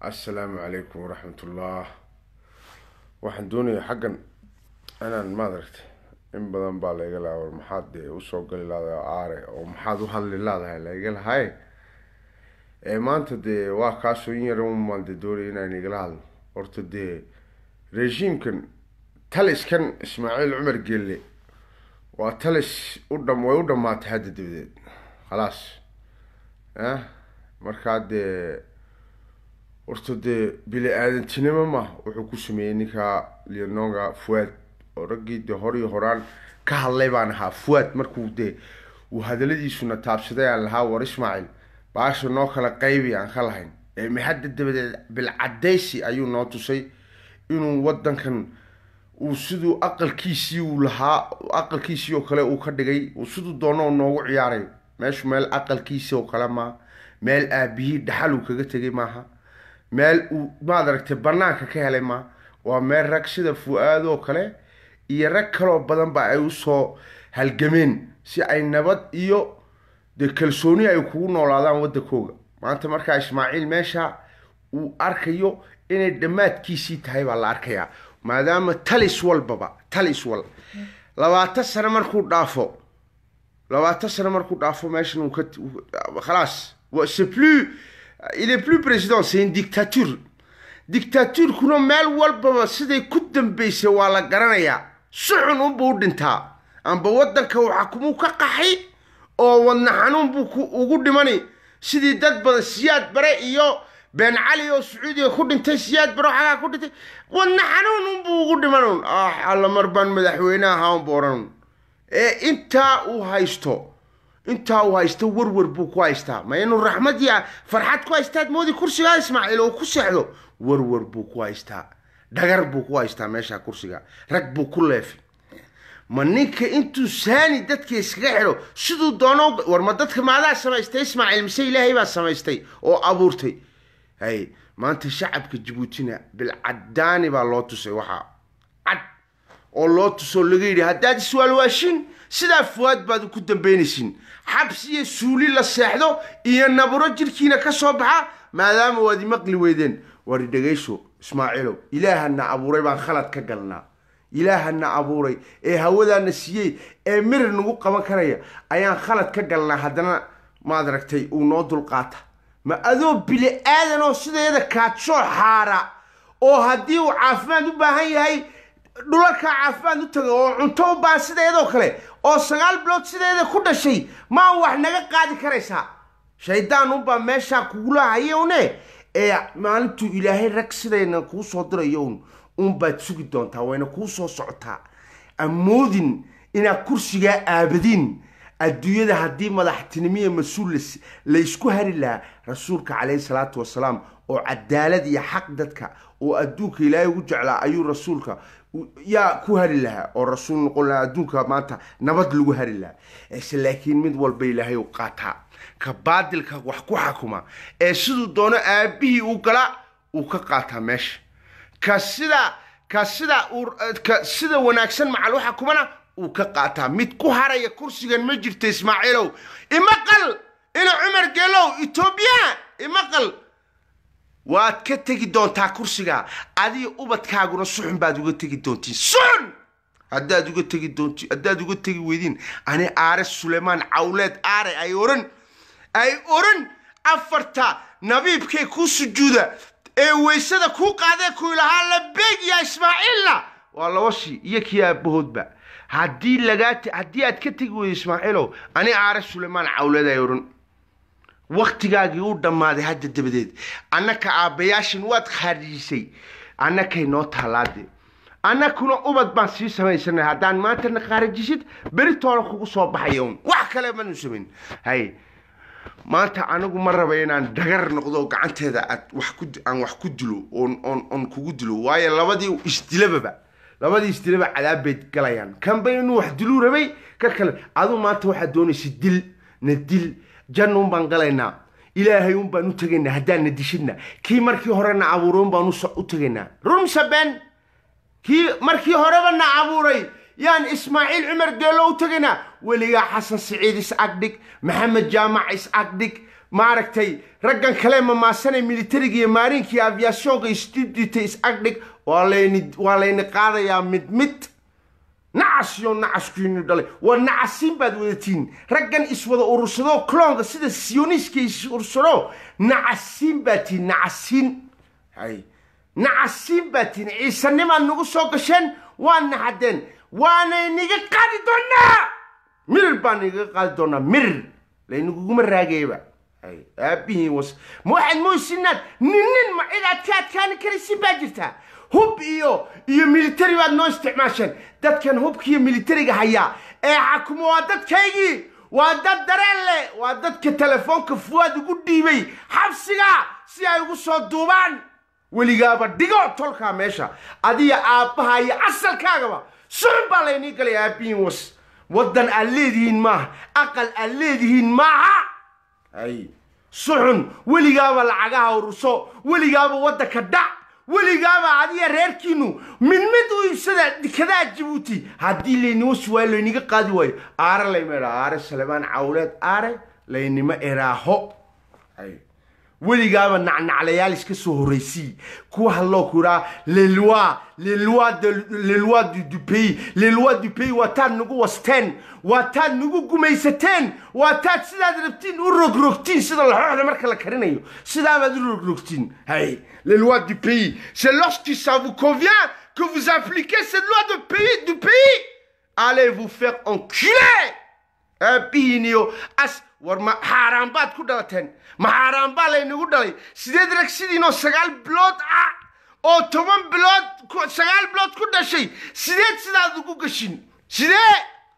assalaamu calaykum waraxmatullah waxaan doonayaa xaggan inaan maadaragtay in badan baa layga lahaa war maxaad dee usoo gali laadahay aare oo maxaad u hadli laadahay layga lahay ee maanta dee waa kaasoo in yar umaan dee doonaya inaan igala hadlo horta dee regiimkan taliskan ismaaciil cumar gelle waa talis u dham way u dhamaatay hadda dabadeed khalaas ah markaa dee horta dee bili aadantinimo ma wuxuu ku sameeyey ninkaa leononga fuad oo raggii dee hor iyo horaan ka hadlay baan ahaa fuad markuu dee uu hadaladiisuna taabsaday aan lahaa war ismaaciil baasha noo kala qaybi aan ka lahayn ee maxadda dabadeed bilcadaysi ayuu noo tusay inuu wadankan uu siduu aqalkiisii uu lahaa aqalkiisii oo kale uu ka dhigay uu siduu doono noogu ciyaaray meeshu meel aqalkiisii oo kale maaha meel aabihii dhaxal uu kaga tegay maaha meel uu maad aragtay banaanka ka helay maaha waa meel rag sida fu-aad oo kale iyo rag kaloo badan ba ay usoo halgameen si ay nabad iyo dee kalsooni ay kugu noolaadaan waddankooga maanta markaa ismaaciil meesha uu arkayo inay dhammaadkiisii tahay baa la arkayaa maadaama talis walbaba talis wal labaatan sano markuu dhaafo labaatan sano markuu dhaafo meeshan uu ka khalaas c'est plus il est plus président c'est une dictature dictaturkuna meel walbaba siday ku dambeysay waa la garanayaa si xun unbuu u dhintaa amba waddanka uu xakumuu ka qaxay oo wadna xanuun buu ugu dhimani sidii dad badan siyaad bare iyo been cali oo sacuudiga ku dhintay siyaad bare oo xagaa ku dhintay wadna xanuun unbuu ugu dhiman ah alla mar baan madaxweyne ahaa unbu odhan ee intaa uu haysto intaa uu haysto warwar buu ku haystaa ma inuu raxmad ya farxad ku haystaad moodi kursigaa ismaaciil oo ku seexdo warwar buu ku haystaa dhagar buu ku haystaa meesha kursiga rag buu ku leefay ma ninka intuu saani dadka iskaga xidho siduu doono war ma dadka maadaa samaystay ismaaciil mise ilaahay baa samaystay oo abuurtay hay maanta shacabka jabuutina bilcadaani baa loo tusay waxaa cad oo loo tusoo laga yidhi haddaad iswaalwaashin sidaa fuwaad baad ku dambaynaysin xabsi iyo suuli la seexdo iyo naburo jirkiina ka soo baxa maadaama waad imaqli weydeen wari dhegayso ismaaciilow ilaahana abuuray baan khalad ka galnaa ilaahana abuuray ee hawadaana siiyey ee mirir nagu qaban karaya ayaan khalad ka galnaa haddana maad aragtay uu noo dulqaata ma adoo bili aadan oo sideeda kaadsoo xaara oo haddii uu caafimaad u baahan yahay dhulalkaa caafimaad u taga oo cunto u baahan sideedoo kale oo sagaal bilood sideeda ku dhashay maa wax naga qaadi karaysaa shaydaan unbaa meeshaa kugula hayone ee maalintuu ilaahay rag sidayna kuu soo dirayo un unbaad sugi doontaa wayna kuu soo socotaa amoodin inaad kursigaa aabadiin adduunyada haddii madaxtinimiya mas-uul la ysku hari lahaa rasuulka caleyhi salaatu wasalaam oo cadaalad iyo xaq dadka oo adduunka ilaahay ugu jeclaa ayuu rasuulka yaa ku hari lahaa oo rasuul noqon lahaa adduunka maanta nabad lagu hari lahaa ese laakiin mid walba ilaahay u qaataa ka baadilka wax ku xakuma ee siduu doono aabihii uu gala uu ka qaataa meesha ka sida ka sida ka sida wanaagsan macal waxa kumana uu ka qaataa mid ku haraya kursigan ma jirto ismaaciilow imaqal ina cumar geelow etoobiya imaqal waad ka tegi doontaa kursiga adiga ubadkaaguna suxun baad uga tegi doontiin suxun haddaad uga tegi doonti haddaad uga tegi weydiin ani aare suleymaan cawleed aare ay oran ay oran afarta nabiibkay kuu sujuuda ee weysada kuu qaadee kuu lahaa labeeg ya ismaaciilna waa labashii iyo kii aabahoodba haddii lagaa haddii aad ka tegi weydo ismaaciilow ani aare suleymaan cawleed ay oran waktigaagii u dhammaaday hadda dabadeed annaka aabbayaashin waad khaarijisay annakay noo taalaade annakuna ubad baan sii samaysanay haddaan maantana khaarijisid beritoona kugu soo baxaya un wax kale manu samayn hay maanta anigu ma raba inaan dhagar noqdo gacanteeda aad wax ku aan wax ku dilo oon oon oon kugu dilo waayo labadii isdilababa labadii isdilaba cadaab bay galayaan kanba inuu wax diluu rabay ka kale aduu maanta waxaad doonaysa dil na dil janna un baan galaynaa ilaahay un baan u tegaynaa haddaan na dishidna kii markii horena abuuray un baan u tegaynaa rumsa ben kii markii horeba na abuuray yaan ismaaciil cumar geelo u tegaynaa weligaa xasan siciid is agdhig maxamed jaamac is agdhig maaragtay raggan kale mamaasanay militariga iyo maarinka iyo aviationka isdidita is agdhig waa layni waa layni qaadayaa mid mid nacas iyo nacaskiinu dhalay waa nacasiin baad wadatiin raggan iswada urursado cloonka sida sioniska is urursado nacasiin baad tihin nacasiin hay nacasiin baad tihin ciisanimaad nagu soo gasheen waa naxadeen waanay niga qaadi doonaa mirir baan niga qaadi doonaa mirir laynaguguma raagayba hay aabihiin was ma waxaad moysinaad nin nin ma cid aad ka adkaani karaysin baa jirtaa hub iyo iyo military baad noo isticmaasheen dadkan hubka iyo militariga hayaa ee xakumo waa dadkaygii waa dad dareen leh waa dadka telefoonka fuwaad ugu dhiibay xabsiga si ay ugu soo duubaan weligaaba dhigo tolkaa meesha adiga aabbaha iyo asalkaagaba sucun baa laynii galay aabihiin was waddan aad leedihiin maaha aqal aad leedihiin maaha ay suxun weligaaba lacagaha ururso weligaaba waddanka dhac weligaaba adiga reerkiinu mid mid u iibsada dikadaa jabuuti haddii laynima suwaayo layniga qaadi waayo aare layma idhaa aare salebaan cawleed aare laynima iraaho ay weligaaba nacnaclayaal iska soo horraysii kuwa hadloo ku idhaa leloi leloi de leloi du, du pays leloi du pays waa taad nagu wasteen waa taad nagu gumaysateen waa taad sidaad rabtiin u rogrogtiin sida laxooxda marka la karinayo sidaabaad u rogrogtiin hay les lois du pays c'est lorsque ça vous convient que vous appliquez cette loi de pays du pays allez vous faire enculer aabihiin iyo as war ma xaaraan baad ku dhalateen ma xaaraan baa laynagu dhalay sideed rag sidiinoo sagaal bilood ah oo toban bilood sagaal bilood ku dhashay sideed sidaad ugu gashin sidee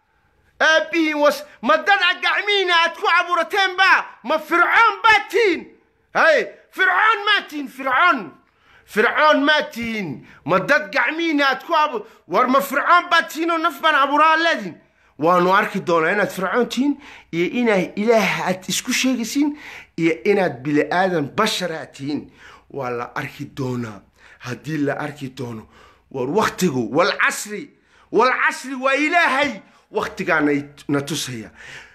aabihiin was ma dad a gacmihiina aad ku caburateen baa ma fircoon baa tihiin hay fircoon maa tihiin fircoon fircoon maa tihiin ma dad gacmihiina aad ku abu war ma fircoon baa tihiin oo naf baan abuuraa leedihin waanu arki doonaa inaad fircoon tihiin iyo inaa ilaah aad isku sheegaysiin iyo inaad bili aadan bashara tihiin waa la arki doonaa haddii la arki doono war waktigu walcasri walcasri waa ilaahay waktigaana na tusaya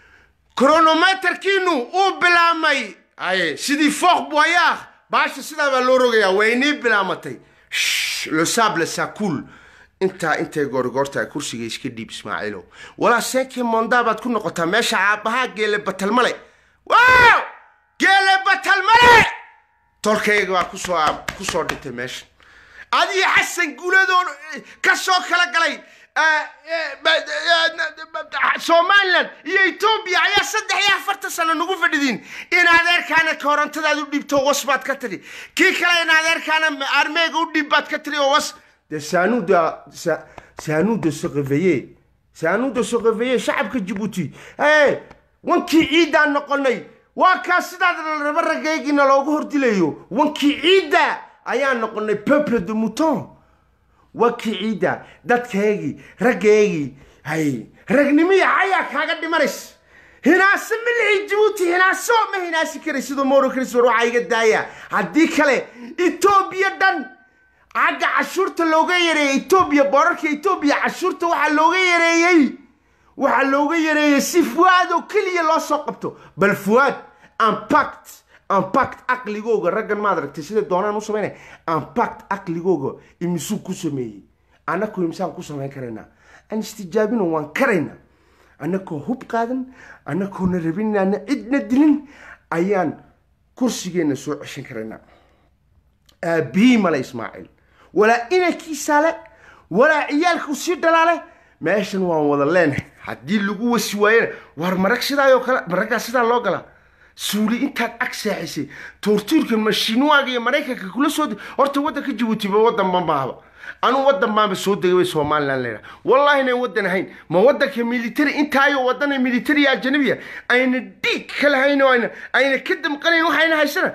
kronometerkiinu uu bilaamay aye sidii fooq boyaah baasha sidaa baa loo rogayaa way inii bilaamatay le sable sacool intaa intay goorgoorta kursiga iska dhiib ismaaciilow walaa senkii mondaa baad ku noqotaa meesha aabbahaa geele batalmale waaw geele batalmale tolkayga baa kusoo kusoo dhintay meesha adiga xasan guuladoo ka soo kala galay somalilan iyo etoobiya ayaa saddex iyo afartan sano nagu fadhidiin in adeerkaana korontadaad u dhiibto was baad ka tiri kii kale in adeerkaana armeega u dhiib baad ka tiri oo was de c'est à nous de c'est à nous de se réveiller c'est à nous de se réveiller shacabka jabuuti hey wankii ciiddaan noqonay waa kaa sidaad raba ragaygiina loogu hordilayo wankii ciidda ayaan noqonay peuple de mouton wankii ciidda dadkaygii raggaygii hay ragnimiya ayaa kaaga dhimanays hinaase milixii jabuuti hinaaso ma hinaasi karay sidoo moro crisfor waxaa iga daaya haddii kale etoobiya dhan xagga cashuurta looga yareeyey etoobiya boorarka etoobiya cashuurta waxaa looga yareeyey waxaa looga yareeyey si fuwaad oo keliya loo soo qabto bal fuwaad impact impact aqligooga raggan maad aragtay sida doonaan u samaynaya impact aqligooga imisuu ku sameeyey annakoo imisaan ku samayn karaynaa aan istijaabino waan karaynaa annakoo hub qaadan annakoona rabin inaana cidna dilin ayaan kursigeenna soo ceshan karaynaa aabihii male ismaaciil walaa inankiisaale walaa ciyaalkuu sii dhalaale meeshan waan wada leenahay haddii lagu wasi waayena waar marag sidaayoo kale maraggaa sidaa loo galaa suuli intaad ag seexisay toortuurka mashiinwaaga iyo maraykanka kula soo horta waddanka jabuutiba waddan bamaaba anuu waddan baanba soo degay way somalilan leedaha wallahi inayn waddan ahayn ma waddanka military intaayo waddana military ajanabiya ayna dhiig ka lahayn oo ayna ayna ka damqanayn waxayna haysana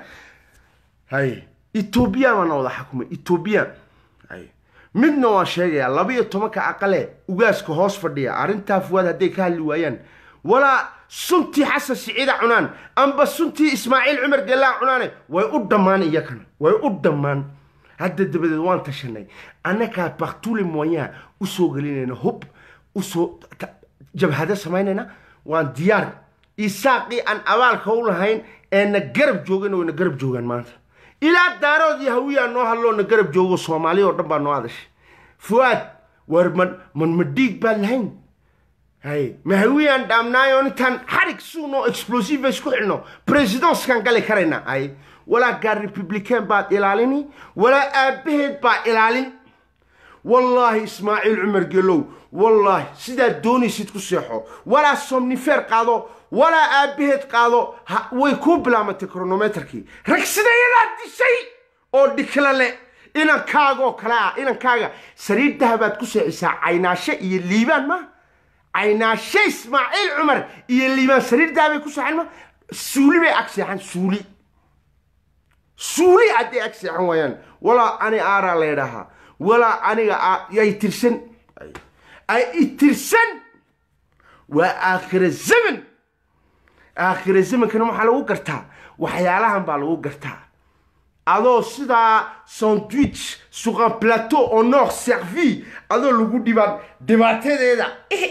hay etoobiya baana wada xakumay etoobiya hay midna waan sheegayaa laba iyo tobanka aqale ugaaska hoos fadhiya arrintaa fuwaad hadday ka hadli waayaan walaa suntii xasan siciida cunaan amba suntii ismaaciil cumar gelaa cunaane way u dhammaan iyakana way u dhammaan hadda dabadeed waan tashanay annakaa baktule moyaan usoo gelinayna hub usoo jabhado samaynayna waan diyaar isaaqii aan abaalka u lahayn ee na garab joogana way na garab joogaan maanta ilaa daarood iyo hawiyaa noo hadloo na garab joogo soomaali oo dhan baa noo hadashay fuaad war man man ma dhiig baan lahayn hay ma hawiyaan dhaamnaayo intaan xarig suuno explosive isku xidhno presidenskan gali karayna hay walaa gaar republican baad ilaalini walaa aabbaheed baa ilaalin wallaahi ismaaciil cumar gelow wallaahi sidaad doonaysid ku seexo walaa somnifer qaado walaa aabbaheed qaado way kuu bilaamatay kronometerkii rag sidayadaa dishay oo dhikla le inankaagaoo kale ah inankaaga sariir dahabaad ku seexisaa caynaashe iyo liibaan ma caynaashe ismaaciil cumar iyo liibaan sariir dahabay ku seexan ma suuli bay ag seexan suuli suuli hadday ag seexan waayaan walaa ani aaraa leedhahaa walaa aniga ay tirsan ay itirsan waa aakhira zaman aakhira zamankana waxaa lagu gartaa waxyaalahan baa lagu gartaa adoo sidaa sandwich sur un plateau en or servi adoo lagu dhibaan dhibaatadeeda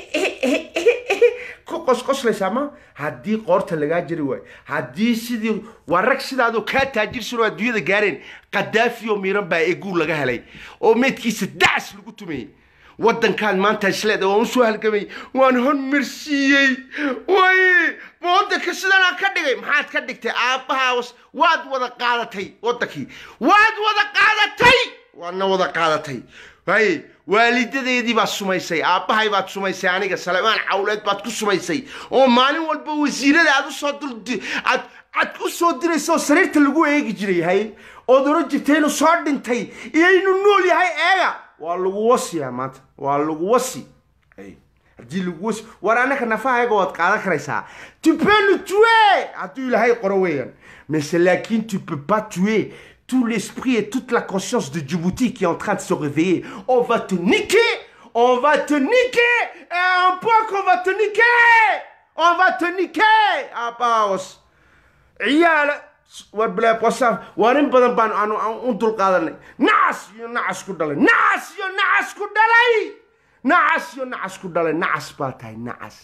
ku qosqoslaysaa ma haddii qoorta lagaa jari waayo haddii sidii waa rag sidaadoo kaa taajirsan oo adduunyada gaareen qadaafi oo miiran baa eeguu laga helay oo meydkiisa dacas lagu tumayey waddankaan maanta isleeda waan usoo halgamay waan hormarsiiyey way ma waddanka sidanaa ka dhigay maxaad ka dhigtay aabbahaas waad wada qaadatay waddankii waad wada qaadatay waadna wada qaadatay hay waalidadeedii baad sumaysay aabbahay baad sumaysay aniga salemaan cawleed baad ku sumaysay oo maalin walba wasiirada aad usoo dul aad aad u soo diraysa oo sariirta lagu eegi jiray hay ood oran jirtay inuu soo dhintay iyo inuu nool yahay eega waa lagu wasiyaa maanta waa lagu wasi haddii lagu wasi war annaka nafahayaga waad qaadan karaysaa tu peux nous tuer hadduu ilaahay qoro weeyaan mais laakin tu peux pas tuer tout l'esprit et toute la conscience de Djibouti qui est en train de se réveiller. On va te niquer On va te niquer Et un point qu'on va te niquer On va te niquer Ah, paus عيال war bilaa qosaaf waar in badan baan aanu aan u dulqaadanay nacas iyo nacas ku dhalay nacas iyo nacas ku dhalay nacas iyo nacas ku dhalay nacas baa tahay nacas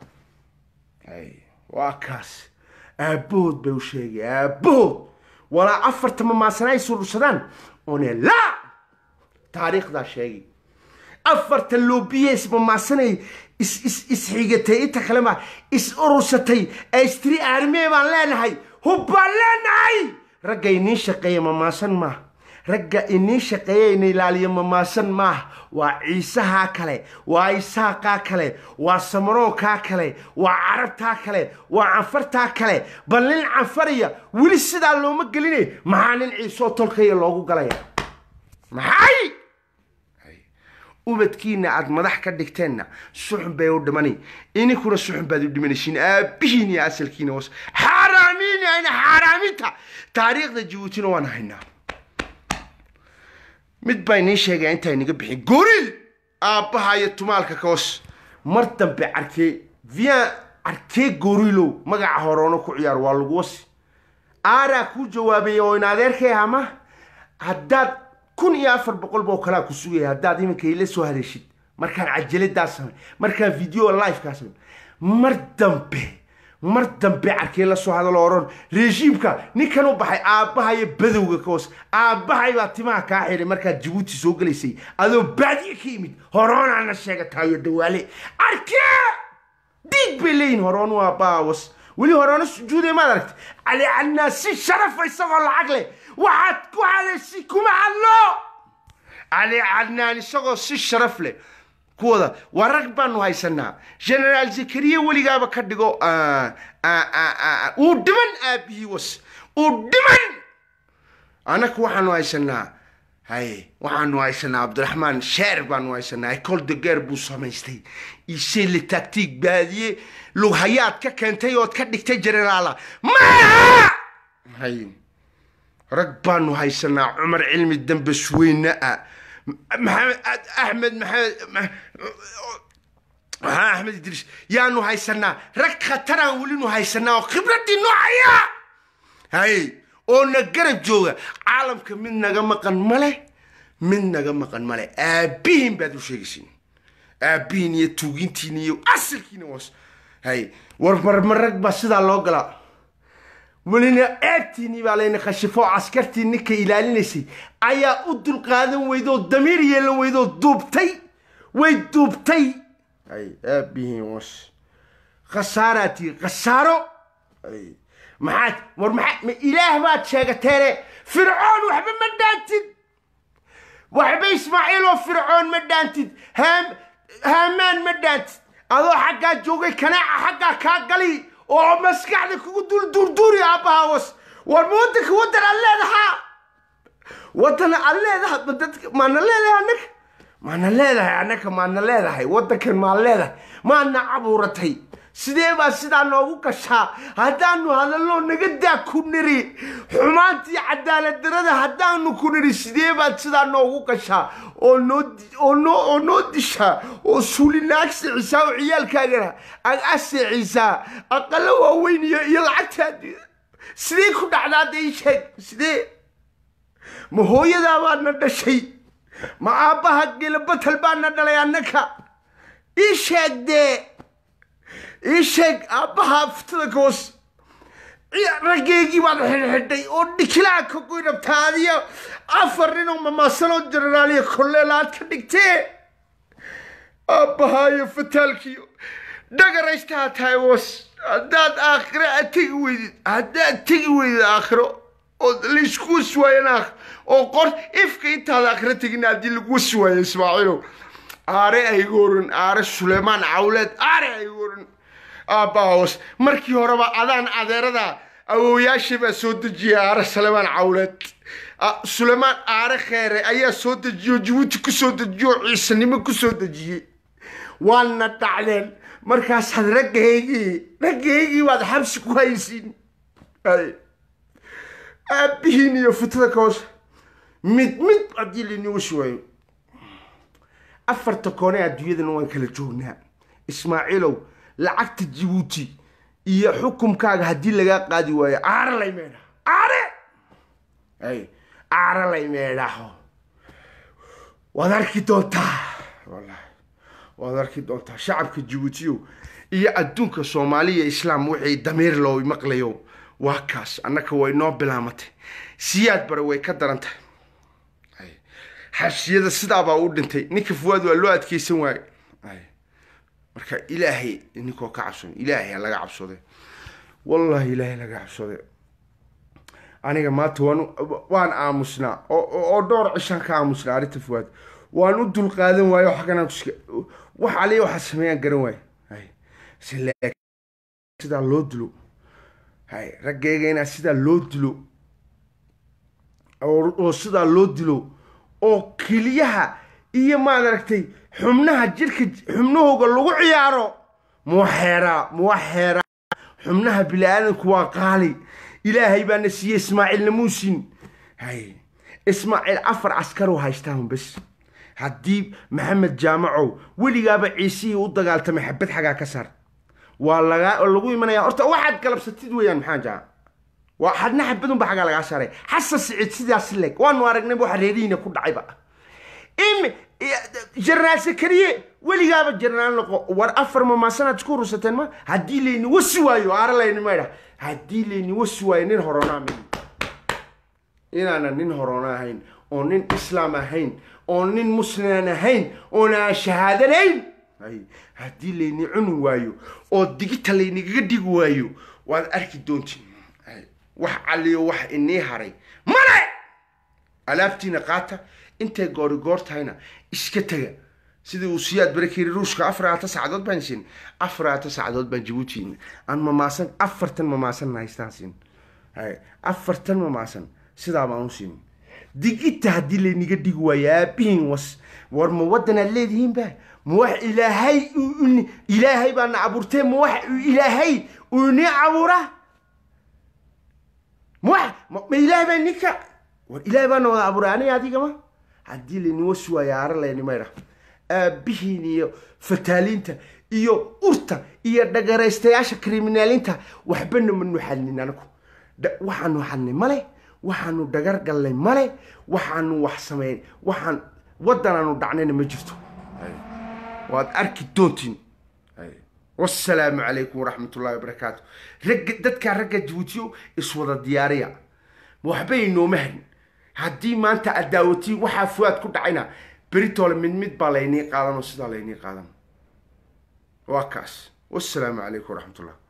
hay waa kaas aabbahood bay u sheegay aabbahood walaa afarta mamaasana ay surursadaan one la taariikhdaa sheegay afarta loobiye ismamaasanay is is isxigatay inta kale ma is urursatay ee istiri aarmee baan leenahay hub baan leenahay ragga iniin shaqeeya mamaasan maaha ragga iniin shaqeeya ina ilaaliya mamaasan maaha waa ciisahaa kale waa isaaqaa kale waa samaroonkaa kale waa carabtaa kale waa canfartaa kale bal nin canfariya weli sidaa looma geline maxaa nin ciisoo tolkaya loogu galaya maxay ubadkiina aad madax ka dhigteenna suxun bay u dhimani ininkuna suxun baad u dhimanaysiin aabbihiin iyo asalkiina was xaaraamiin ayna xaaraaminta taariikhda jabuutina waan haynaa mid baa inii sheegaya intaa inaga bixin goriil aabbaha iyo tumaalka kaos mar dambe carkee vian carkee goriilow magaca horoono ku ciyaar waa lagu wasi aaraa kuu jawaabaya oo in adeerkay ama haddaad kun iyo afar boqol boo kalaa ku sugaya haddaad iminka ila soo haleeshid markaan cajaladaa samay markaan video livekaa samay mar dambe mar dambe carkee la soo hadalo oran rejiimka ninkan u baxay aabbahayo badowga ka hoos aabbahay baa timaha kaa xidhay markaad jabuuti soo gelaysay adoo baadiye ka yimid horoonaana sheegataayo dawaale carkee diig bay leeyihin horoon waa baawas weli horeona sujuuday maad aragta cali cadnaa si sharafa isagoo lacag leh waxaad ku hadaysi kuma hadlo cali cadnaan isagoo si sharaf leh kuwada waa rag baanu haysanaa generaal zakariya weligaaba ka dhigo uu dhiman aabihii was uu dhiman annaku waxaanu haysanaa hay waxaanu haysanaa cabdiraxmaan sheer baanu haysanaa ecole de guerre buu samaystay isee le tactique baadiye lughayaad ka keentay ood ka dhigtay generaala maaha hay rag baanu haysanaa cumar cilmi dambe suweyne ah maxamed axmed maxamed maxaa axmed idriis yaanu haysanaa rag khataraan welinu haysanaa oo khibradii noocaya hay oo na garab jooga caalamka mid naga maqan male mid naga maqan male aabbihiin baad u sheegaysiin aabihiin iyo tuugintiin iyo asalkiina was hay war marmarag baa sidaa loo galaa welina ceebtiinii baa layna khashifo askartii ninka ilaalinaysay ayaa u dulqaadan weydoo damiir yeelan weydoo duubtay way duubtay hay aabihiin was khasaaraa tii khasaaro hay maxaad war maxaa ma ilaah baad sheegateene fircoon waxba ma dhaantid waxba ismaaciil oo fircoon ma dhaantid haam haamaan ma dhaantid adoo xaggaa joogay kanaaca xaggaa kaa gali oo maskaxda kugu dul duurduuri aabbaha was war ma waddanka waddan aad leedahaa waddan aad leedaha ma dadka maana leedahay annaga maana leedahay annaga maana leedahay waddankan maan leedahay maana cabuuratay sidee baa sidaa noogu gashaa haddaanu hadallo naga daa ku niri xumaantii cadaalad darada haddaanu ku niri sidee baad sidaa noogu gashaa oo noo oo noo oo noo dishaa oo suulina ag seecisaa oo ciyaalkaagana ag aseecisaa aqalo waaweyn iyo iyo lacagtaadi sidee ku dhacdaa dee ii sheeg sidee ma hooyadaa baa na dhashay ma aabbaha gelabatal baa na dhalay annaka ii sheeg dee ii sheeg aabbaha aftada goos raggeygii baad xidhxidhay oo dhikilaa ka goy rabtaa adiyo afar ninoo mamaasanoo jenaraaliya kolleelaad ka dhigtee aabbahaa iyo fataalkiiyo dhagaraystaha tahay was haddaad aakhiro aad tegi weydid haddaad tegi weydid aakhiro oo laysku wasi waayan aakhiro oo qor ifka intaad aakhiro tegin haddii lagu wasi waayo ismaaciilow aare aygoran aare suleymaan cawleed aare aygoran aabbahawas markii horeba adaan adeerada awooyaashay baa soo dejiyay aare suleymaan cawleed suleymaan aare kheere ayaa soo dejiyo jabuuti ku soo dejiyo oo ciisanimo ku soo dejiyey waana dhacdeen markaasaad raggaygii raggaygii baad xabsi ku haysiin aabbihiin iyo futada ka hoose mid mid haddii laini wasi waayo afarta koone adduunyadana waan kala joognaa ismaaciilow lacagta jabuuti iyo xukumkaaga haddii lagaa qaadi waayo aare lay meedha aare ay aare lay meedhaho waad arki doontaa wallahi waad arki doontaa shacabka jabuutiyo iyo adduunka soomaaliya islaam wixii damiir loo maqlayo waa kaas annaka way noo bilaamatay siyaad bare way ka daran tahay xabsiyada sidaabaa u dhintay ninka fuwaad waa loo adkeysan waaye marka ilaahay ninkoo ka cabson ilaahay ha laga cabsode wallahi ilaahay laga cabsode aniga maanta waan waan aamusnaa oo dhowr cishaan ka aamusnaa arrinta fuwaad waan u dulqaadan waayo xagganaan kuska wax aliya waxaa sameeyaan garan waaye sidaa loo dilo hay raggayga inaa sidaa loo dilo oo sidaa loo dilo oo keliyaha iyo maad aragtay xubnaha jirka xubnahooga lagu ciyaaro muwaxeeraa muwaxeeraa xubnaha bini-aadanku waa qaali ilaahay baana siiyey ismaaciilna muusin hay ismaaciil afar caskarow haystaan bes haddii maxamed jaamacow weligaaba ciisihii u dagaaltamay xabad xagaa ka saar waa lagaa lagu imanaya horta waxaad galabsatid weeyaan maxaa jaa waa hadna xabadunba xagaa lagaa saaray xasan siciid sidaas leg waanu aragnayba waxa reerihiina ku dhacayba im jenaraal sakariye weligaaba jenaraal noqo war afar mamaasanaad isku rusateen ma haddii layni wasi waayo aara layni maydha haddii layni wasi waayo nin horonaa mi inaana nin horona ahayn oo nin islaam ahayn oo nin muslimaan ahayn oona aan shahaadanayn haddii layni cuni waayo oo digita laynigaga dhigi waayo waad arki doontiin wax caliyo wax inii haray male alaabtiina qaata intay goori goor tahayna iska tega sidii uu siyaad barakiri ruushka afaraata sacdood baan siin afaraata sacdood baan jabuuti aan mamaasan afartan mamaasan haystaan siin afartan mamaasan sidaa baan u siin digita haddii layniga dhigi waayo aabihiin was war ma waddanaad leedihiinba ma wax ilaahay ilaahay baana abuurtee ma wax ilaahay uu inii abuura ma wax ma ilaahay baa ninka war ilaahay baana wada abuuray aniga adigama haddii layni wasi waayo aara layni maydha aabihiin iyo fataaliinta iyo urta iyo dhagaraystayaasha kriminaaliinta waxbana manu xadnin anagu waxaanu xadnay male waxaanu dhagar gallay male waxaanu wax samayn waxaan waddanaanu dhacnayna ma jirto waad arki doontiin wasalaamu calaykum waraxmat ullahi wabarakaatu ragga dadkaa ragga jabuutiyo iswada diyaariya waxbay inooma harin haddii maanta aad daawatiin waxaa fuaad ku dhacayna beritoole mid mid baa laynii qaadan oo sidaa laynii qaadan waa kaas wasalaamu calaykum waraxmat ullah